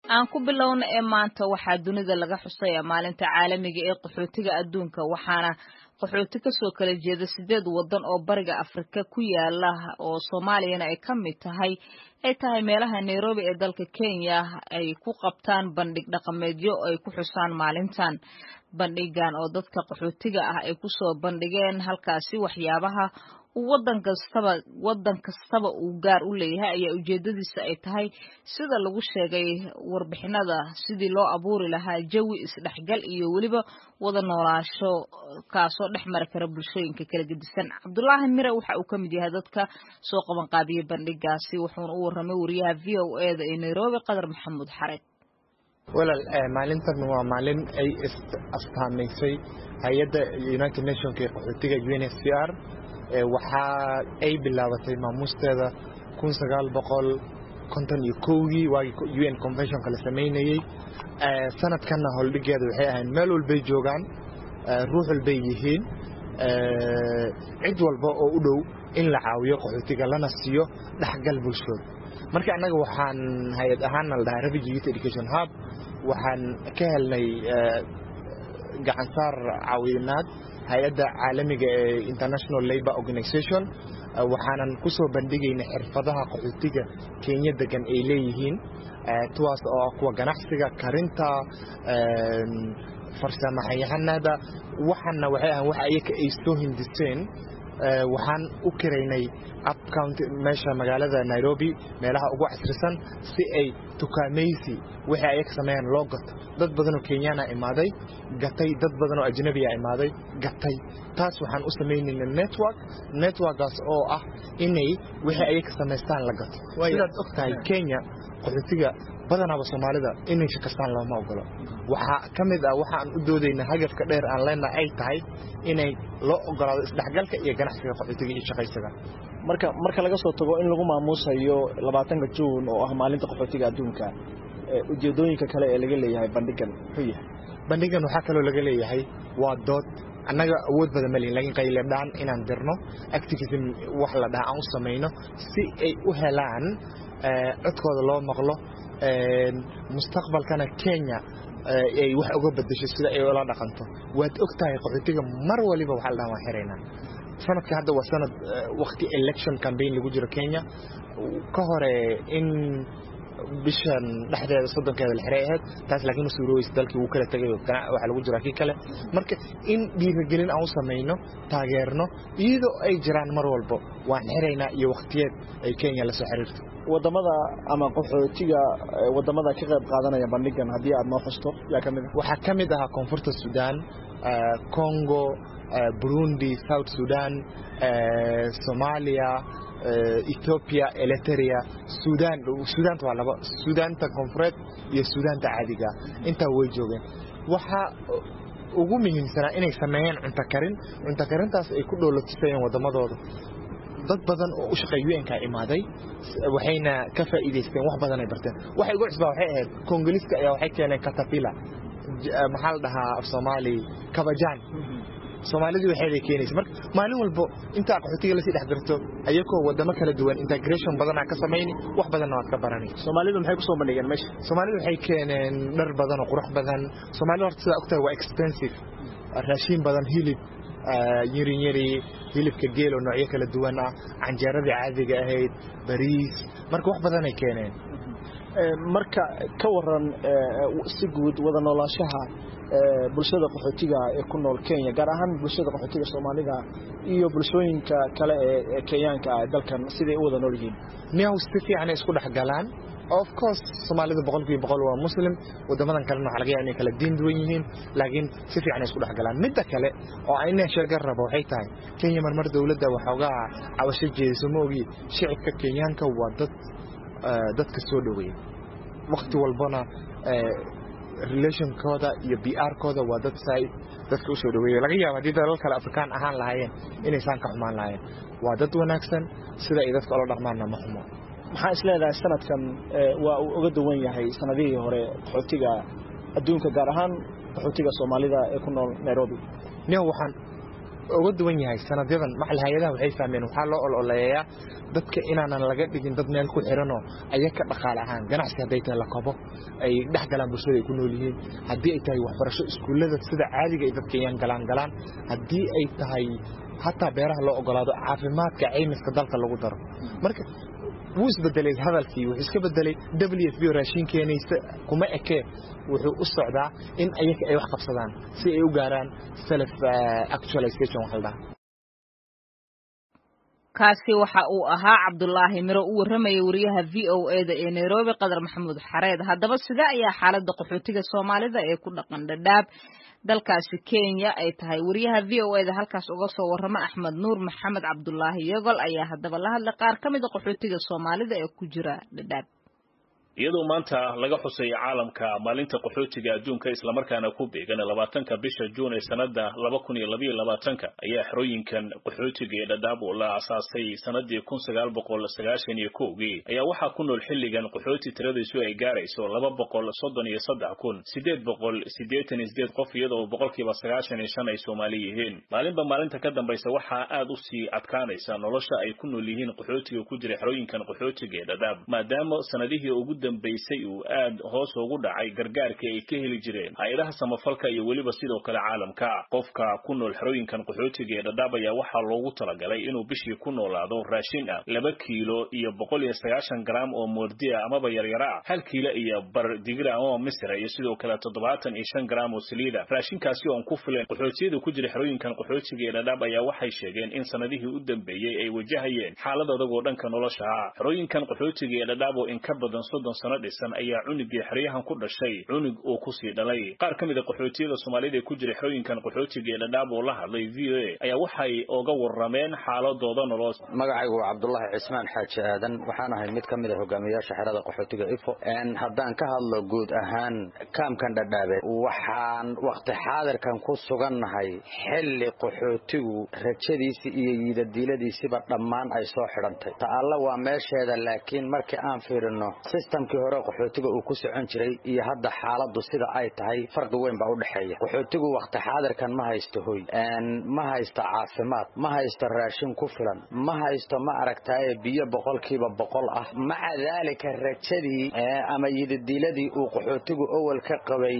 aan ku bilowna ee maanta waxaa dunida laga xusaya maalinta caalamiga ee qaxootiga adduunka waxaana qaxooti kasoo kala jeeda sideed wadan oo bariga afrika ku yaala oo soomaaliyana ay ka mid tahay ay tahay meelaha nairobi ee dalka kenya ay ku qabtaan bandhig dhaqameedyo ay ku xusaan maalintan bandhigan oo dadka qaxootiga ah ay kusoo bandhigeen halkaasi waxyaabaha wadan kastaba wadan kastaba uu gaar u leeyahay ayaa ujeedadiisa ay tahay sida lagu sheegay warbixinada sidii loo abuuri lahaa jawi isdhexgal iyo weliba wada noolaasho kaasoo dhex mari kara bulshooyinka kala gedisan cabdulaahi mire waxa uu ka mid yahay dadka soo qaban qaabiyey bandhigaasi wuxuuna u warramay wariyaha v o e da ee nairobi qadar maxamuud xareed walaal maalintan waa maalin ay astaamaysay hay-adda united nationka ee qaxootiga u n s c r waxa ay bilaabatay maamuusteeda kun sagaal boqol konton iyo kowgii waagii u n conventionka la samaynayey sanadkanna holdhigeeda waxay ahayd meel walbay joogaan ruux walbay yihiin cid walba oo u dhow in la caawiyo qaxootiga lana siiyo dhexgal bulshooda marka annaga waxaan hay-ad ahaanna la dhahaa refugee youth education hub waxaan ka helnay gacansaar caawinaad hay-adda caalamiga ee international labor organization waxaanan ku soo bandhigaynay xirfadaha qaxootiga kenya degan ay leeyihiin tuwaas oo ah kuwa ganacsiga karinta farsamaxayahanada waxana waxay ahan wax ayaka ay soo hindiseen waxaan u kiraynay upcounty meesha magaalada nairobi meelaha ugu casrisan si ay tukaamaysi wixii ayaka sameeyaan loo gato dad badan oo kenyaana imaaday gatay dad badan oo ajnabiya imaaday gatay taas waxaan u samaynayna network networkaas oo ah inay wixii ayaka samaystaan la gato sidaad og tahay kenya qaxootiga badanaaba soomaalida inay shakastaan looma ogolo waxaa ka mid ah waxaan u doodayna hagafka dheer aan leenaha ay tahay inay loo ogolaado isdhexgalka iyo ganacsiga qaxootiga iyo shaqaysiga marka marka laga soo tago in lagu maamuusayo labaatanka juun oo ah maalinta qaxootiga adduunka ujeedooyinka kale ee laga leeyahay bandhigan muxuu yahay bandhigan waxaa kaloo laga leeyahay waa dood annaga awood badan malihin lakiin qayladhaan inaan dirno activism wax la dhaha aan u samayno si ay u helaan codkooda loo maqlo mustaqbalkana kenya ay wax uga bedesho sida ay ula dhaqanto waad og tahay qaxootiga mar waliba waxaa la dhaha waan xiraynaa sanadka hadda waa sanad wakti election campaign lagu jiro kenya ka hore in bishan dhexdeeda soddonkeeda la xiray ahayd taas laakiin u suurooyeysa dalkii wuu kala tegay waxaa lagu jiraa kii kale marka in dhiirigelin aan u samayno taageerno iyadoo ay jiraan mar walbo waan xiraynaa iyo wakhtiyeed ay kenya la soo xiriirto wadamada ama qaxootiga wadamada ka qayb qaadanaya bandhigan haddii aad noo xusto yaa ka mid ah waxaa ka mid ahaa koonfurta sudan congo burundi south sudan soomaaliya ethoopia eliteria sudan sudaanta waa laba sudaanta koonfureed iyo sudaanta caadiga intaa way joogeen waxaa ugu muhiimsanaa inay sameeyeen cunto karin cunto karintaas ay ku dhoolatusayeen waddamadooda dad badan oo u shaqeey un-ka imaaday waxayna ka faa'iidaysteen wax badan ay barteen waxay ugu cusbaa waxay ahayd kongoliska ayaa waxay keeneen katapila maxaa la dhahaa af soomaali kabajaan soomaalidu waxeeday keenaysa marka maalin walbo intaa qaxootiga lasii dhex dirto ayagoo wadamo kala duwan integration badanaa ka samayni wax badanna waad ka baranay soomaalidu maxay ku soo bandhigeen meesha soomaalidu waxay keeneen dhar badan oo qurux badan soomaalida horta sidaa ogtahay waa expensive raashiin badan hilib yirin yari hilibka geel oo noocyo kala duwan ah canjeeradii caadiga ahayd bariis marka wax badanay keeneen marka ka waran si guud wada noolaashaha bulshada qaxootiga ee ku nool kenya gaar ahaan bulshada qaxootiga soomaalida iyo bulshooyinka kale ee kenyaanka ah dalkan siday u wada nool yihiin miyaw si fiicanay isku dhex galaan of course soomaalida boqolkiiba boqol waa muslim wadamadan kalena waxa laga yaaba inay kala diin duwan yihiin laakiin si fiicanay isku dhex galaan midda kale oo ayna sheega rabo waxay tahay kenya marmar dowladda waxoogaa cabasho jeediso ma ogi shicibka kenyaanka waa dad dadka soo dhoweeya wakti walbana relationkooda iyo brkooda waa dad sa dadka usoo dhaweeya laga yaaba haddii dalal kale afrikaan ahaan lahaayeen inaysaan ka xumaan lahaayeen waa dad wanaagsan sida ay dadka ola dhaqmaanna ma xumo maxaa is leedahay sanadkan waa uu uga duwan yahay sanadihii hore qaxootiga adduunka gaar ahaan qaxootiga soomaalida ee ku nool nairobi niyo waxaan uga duwan yahay sanadyadan maxal hay-adaha waxay fahmeen waxaa loo ololeeyaa dadka inaanan laga dhigin dad meel ku xiranoo ayaka dhaqaale ahaan ganacsi hadday tahay la kabo ay dhex galaan bulshada ay ku nool yihiin haddii ay tahay waxbarasho iskuullada sida caadiga ay dadka iyaan galaan galaan haddii ay tahay hataa beeraha loo ogolaado caafimaadka caymiska dalka lagu daro marka wuu isbedelay hadalkii wuxuu iska bedelay w f b oo raashin keenaysa kuma ekee wuxuu u socdaa in ayaga ay wax qabsadaan si ay u gaaraan self actualization waxa la dhaha kaasi waxa uu ahaa cabdulaahi miro u warramaya wariyaha v o e da ee nairobi qadar maxamuud xareed haddaba sidee ayaa xaaladda qaxootiga soomaalida ee ku dhaqan dhadhaab dalkaasi kenya ay tahay wariyaha v o e da halkaas uga soo warrama axmed nuur maxamed cabdulaahi yogol ayaa haddaba la hadlay qaar ka mid a qaxootiga soomaalida ee ku jira dhadhaab iyadoo maanta laga xusay caalamka maalinta qaxootiga adduunka islamarkaana ku beegan labaatanka bisha juun ee sanada laba kun iyo labayo labaatanka ayaa xerooyinkan qaxootiga ee dhadhaab oo la asaasay sanadii kun sagaal boqol sagaashan iyo kowgii ayaa waxaa ku nool xilligan qaxooti tiradiisu ay gaarayso laba boqol soddon iyo saddex kun sideed boqol siddeetan iyo sideed qof iyadoo boqolkiiba sagaashan iyo shan ay soomaali yihiin maalinba maalinta ka dambaysa waxaa aada usii adkaanaysa nolosha ay ku nool yihiin qaxootiga ku jira xerooyinkan qaxootiga ee dhadhaab maadaama sanadihii ugu dambaysay uu aad hoos ugu dhacay gargaarkii ay ka heli jireen hay-adaha samafalka iyo weliba sidoo kale caalamka qofka ku nool xerooyinkan qaxootiga ee dhadhaab ayaa waxaa loogu talagalay inuu bishii ku noolaado raashin ah laba kiilo iyo boqol iyo sagaashan garaam oo moordi ah amaba yaryara ah hal kiilo iyo bar digira amaba misra iyo sidoo kale toddobaatan iyo shan garaam oo saliida raashinkaasi oon ku fileen qaxootiyada ku jira xerooyinkan qaxootiga ee dhadhaab ayaa waxay sheegeen in sanadihii u dambeeyey ay wajahayeen xaalad adagoo dhanka nolosha ah xerooyinkan qaxootiga ee dhadhaab oo in ka badan soddon sano dhisan ayaa cunugii xeryahan ku dhashay cunug uu kusii dhalay qaar ka mid a qaxootiyada soomaalida ee ku jira xerooyinkan qaxootiga ee dhadhaab oo la hadlay v o a ayaa waxay oga warrameen xaaladooda nolol magacaygu waa cabdulaahi cismaan xaaji aadan waxaan ahay mid ka mid a hogaamiyayaasha xerada qaxootiga ifo haddaan ka hadlo guud ahaan kaamkan dhadhaabeed waxaan wakhti xaadirkan ku sugannahay xilli qaxootigu rajadiisii iyo yiidadiiladiisiba dhammaan ay soo xidhantay ta'alla waa meesheeda laakiin markii aan fiirino sistamkii hore qaxootiga uu ku socon jiray iyo hadda xaaladdu sida ay tahay farqi weyn baa u dhexeeya qaxootigu wakhti xaadirkan ma haysto hoy ma haysto caafimaad ma haysto raashin ku filan ma haysto ma aragtaaye biyo boqolkiiba boqol ah maca daalika rajadii ama yididiiladii uu qaxootigu owel ka qabay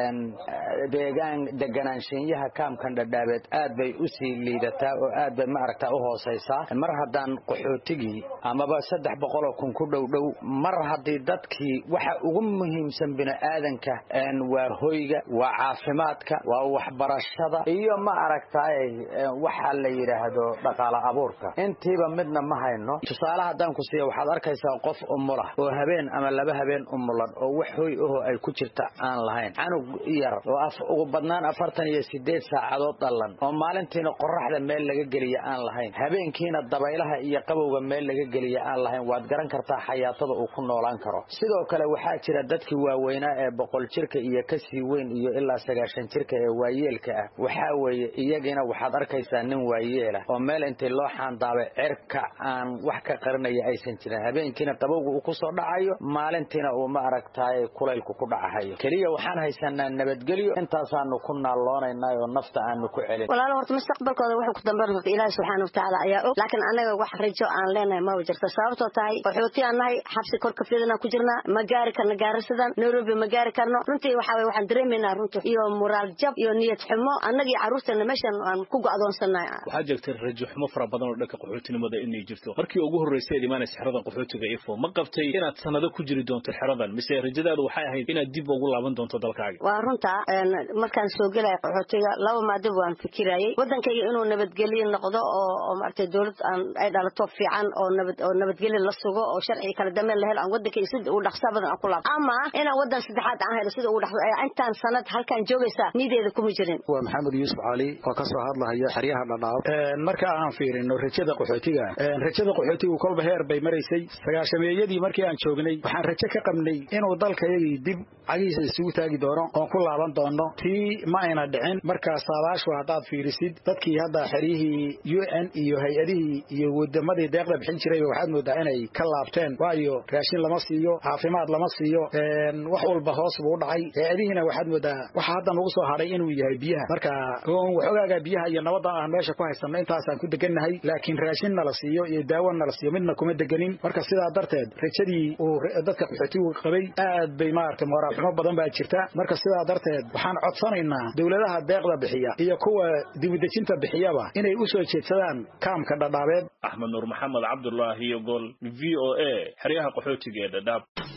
deegaan deganaanshiinyaha kaamkan dhadhaabeed aad bay u sii liidataa oo aad bay ma aragtaa u hoosaysaa mar haddaan qaxootigii amaba saddex boqoloo kun ku dhowdhow mar haddii dadkii waxa ugu muhiimsan bini'aadanka waa hoyga waa caafimaadka waa waxbarashada iyo ma aragtaaye waxaa la yidhaahdo dhaqaala abuurka intiiba midna ma hayno tusaale haddaan ku siiya waxaad arkaysaa qof umulah oo habeen ama laba habeen umulan oo wax hoy ahoo ay ku jirta aan lahayn canug yar oo ugu badnaan afartan iyo sideed saacadood dhallan oo maalintiina qoraxda meel laga geliya aan lahayn habeenkiina dabaylaha iyo qabowga meel laga geliya aan lahayn waad garan kartaa xayaatada uu ku noolaan karo sidoo kale waxaa jira dadkii waaweynaa ee boqol jirka iyo kasii weyn iyo ilaa sagaashan jirka ee waayeelka ah waxaa weeye iyagiina waxaad arkaysaa nin waayeela oo meel intii loo xaandaabay cirka aan wax ka qarinaya aysan jirin habeenkiina qabowga uu kusoo dhacayo maalintiina uu ma aragtaaye kulaylku ku dhacahayo keliya waxaan haysanaa nabadgelyo intaasaanu ku naalloonayna oo nafta aanu ku celin walaalo horta mustaqbalkooda wuxuu ku dambeyn horta ilaahi subxaana watacaala ayaa og laakiin annaga wax rajo aan leenahay maba jirto sababtoo tahay qaxooti aan nahay xabsi korka fidana ku jirnaa ma gaari karno gaarisidan nairobi ma gaari karno runtii waxa weye waxaan dareemaynaa runtii iyo muraal jab iyo niyad xumo annaga iyo carruurteena meeshan aan ku go'doonsannahay waxaa jirta rajo xumo fara badan oo dhanka qaxootinimada inay jirto markii ugu horreysay aad imaanaysa xerada qaxootiga ifo ma qabtay inaad sanado ku jiri doonto xeradan mise rajadaadu waxay ahayd inaad dib ugu laaban doonto dalkaaga waa runta markaan soo gelaya qaxootiga laba maadib waan fikirayay waddankayga inuu nabadgelyo noqdo oo oo maaragtay dowlad aan ay dhalato fiican oo nabad oo nabadgelyo la sugo oo sharci kala dambeyn la helo aan waddankayga sida ugu dhaqsa badan aan ku laabto ama inaan waddan saddexaad aan helo sida ugu dhaqsa intaan sanad halkaan joogaysa nideeda kuma jirin waa maxamed yuusuf cali oo ka soo hadlahaya xeryaha dhadhaab marka aan fiirino rajada qaxootiga rajada qaxootigu kolba heer bay maraysay sagaashameeyadii markii aan joognay waxaan rajo ka qabnay inuu dalkayagii dib cagihiisa isugu taagi doono oon ku laaban doono tii ma ayna dhicin markaa saabaashu haddaad fiirisid dadkii hadda xeryihii u n iyo hay-adihii iyo wadamadii deeqda bixin jirayba waxaad moodaa inay ka laabteen waayo raashin lama siiyo caafimaad lama siiyo wax walba hoos buu u dhacay hay-adihiina waxaad moodaa waxa hadda nagu soo hadhay inuu yahay biyaha marka waxoogaaga biyaha iyo nabadda aan meesha ku haysanno intaasaan ku degannahay laakiin raashin nala siiyo iyo daawo nala siiyo midna kuma deganin marka sidaa darteed rajadii uu dadka qaxootigu qabay aad bay maaragtay moraal xumo badan baa jirta marka sidaa darteed waxaan codsanaynaa dowladaha deeqda bixiya iyo kuwa dibudejinta bixiyaba inay u soo jeedsadaan kaamka dhadhaabeed axmed nuur maxamed cabdulaahi iyo gol v o a xeryaha qaxootiga ee dhadhaab